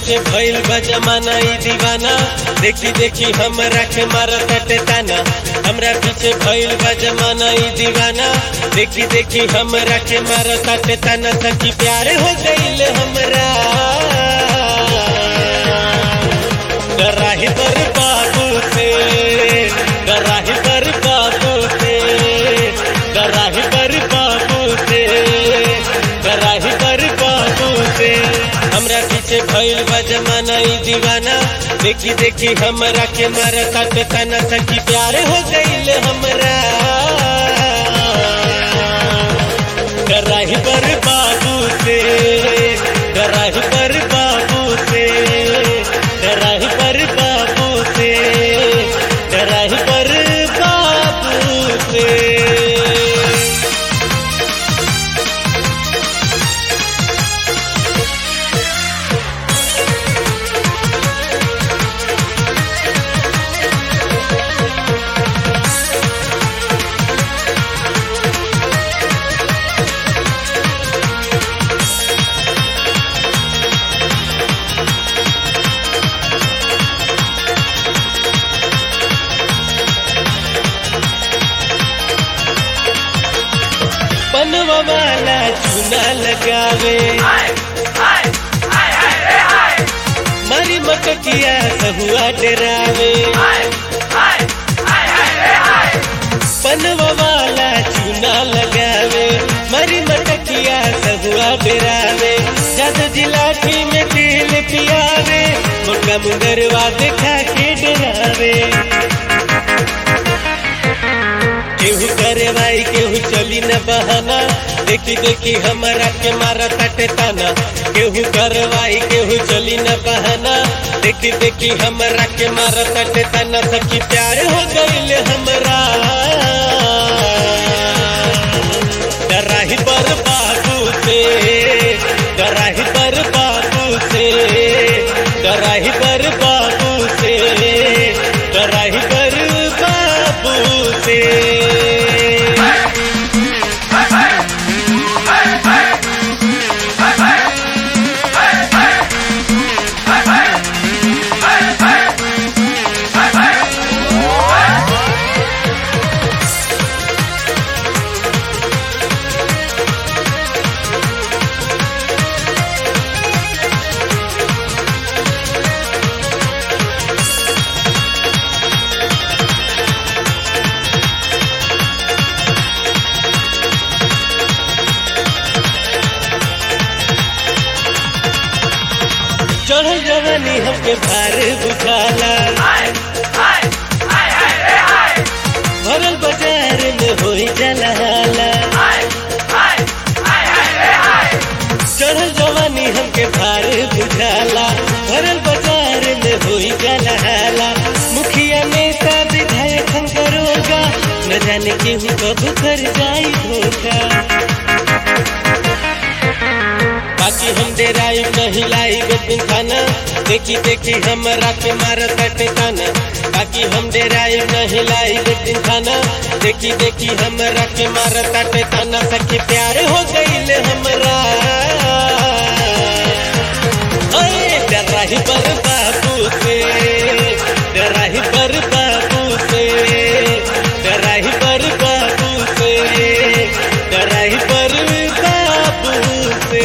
पीछे भइल बा जमाना ई दीवाना देखी देखी हमरा के मारत अटे ताना हमरा पीछे भइल बा जमाना ई दीवाना देखी देखी हमरा के मारत अटे ताना सखी प्यार हो गइल हमरा डराही पर बाबू से डराही पर बाबू से डराही पर बाबू से डराही पर बाबू से हमरा पीछे भइल बा जमाना ई दीवाना देखी देखी हमरा के मारता ते तना सखी प्यार हो गइल हमरा डराही पर बाबू से डराही पर बाबू से डराही पर बाबू से डराही पर बाबू से बनवा वाला चूना लगावे मारी मककिया सहुआ डरावे बनवा वाला चूना लगावे मारी मटकिया सहुआ डरावे जद जिलाठी में तेल पियावे मोटा मुंगरवा देखा के डरावे केहू करे भाई केहू चली न बहाना देखी देखी हमारा के मारा तटे ताना केहू करवाई केहू चली न बहाना देखी देखी हमारा के मारा तटे ताना सखी प्यार हो गइल हमरा डराही पर बाबू से डराही पर बाबू से डराही पर बाबू से डराही पर बाबू से चढ़ल जवानी हमके भार बुझाला भरल बाजार में होई जलाला चढ़ल जवानी हमके भार बुझाला भरल बाजार में होई जलाला मुखिया नेता विधायक हम करोगा न जाने केहू कब कर जाई धोखा बाकी हम डेराई नहीं लाई गोपिन खाना देखी देखी हमरा के मार कटे ताना बाकी हम डेराई नहीं लाई गोपिन खाना देखी देखी हमरा के मार कटे ताना सखी प्यार हो गइल हमरा ओए डराही पर बाबू से डराही पर बाबू से डराही पर बाबू से डराही पर बाबू से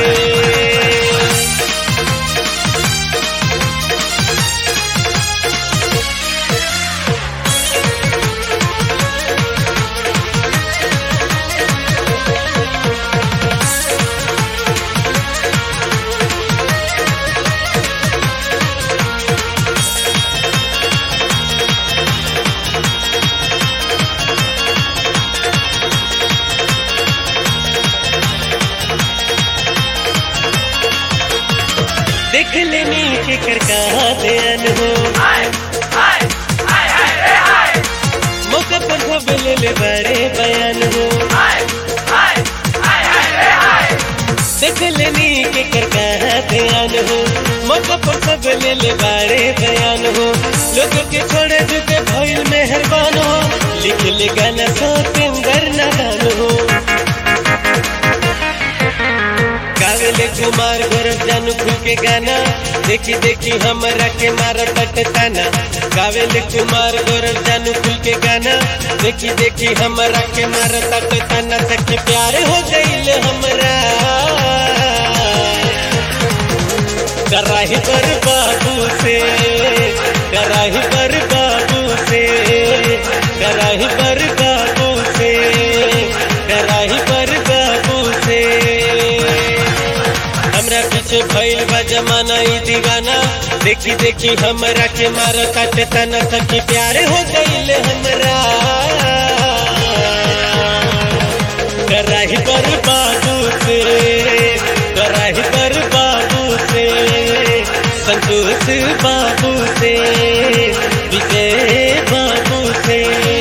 देख लेनी के कर कहा ध्यान हो मौका पर खबर ले ले बड़े बयान हो देख लेनी के कर कहा ध्यान हो मौका पर खबर ले ले बड़े बयान हो लोग के छोड़े जुके भइल मेहरबान हो लिख ले गाना सो सिंगर नादान हो गावेले कुमार गोरख जानू खूब के गाना देखी देखी हमरा के मार ताना गावेल कुमार गौरव जानू कुल के गाना देखी देखी हमरा के मार ताना तक प्यार हो गईल हमरा कराही पर बाबू से कराही पर बाबू से कराही पर बाबू से कराही पर बाबू से हमरा पीछे भइल बा जमाना ई दीवाना देखी देखी हमरा के मार काटे तना सखी प्यार हो गईल हमरा कराही पर बाबू से कराही पर बाबू से संतोष बाबू से विजय बाबू से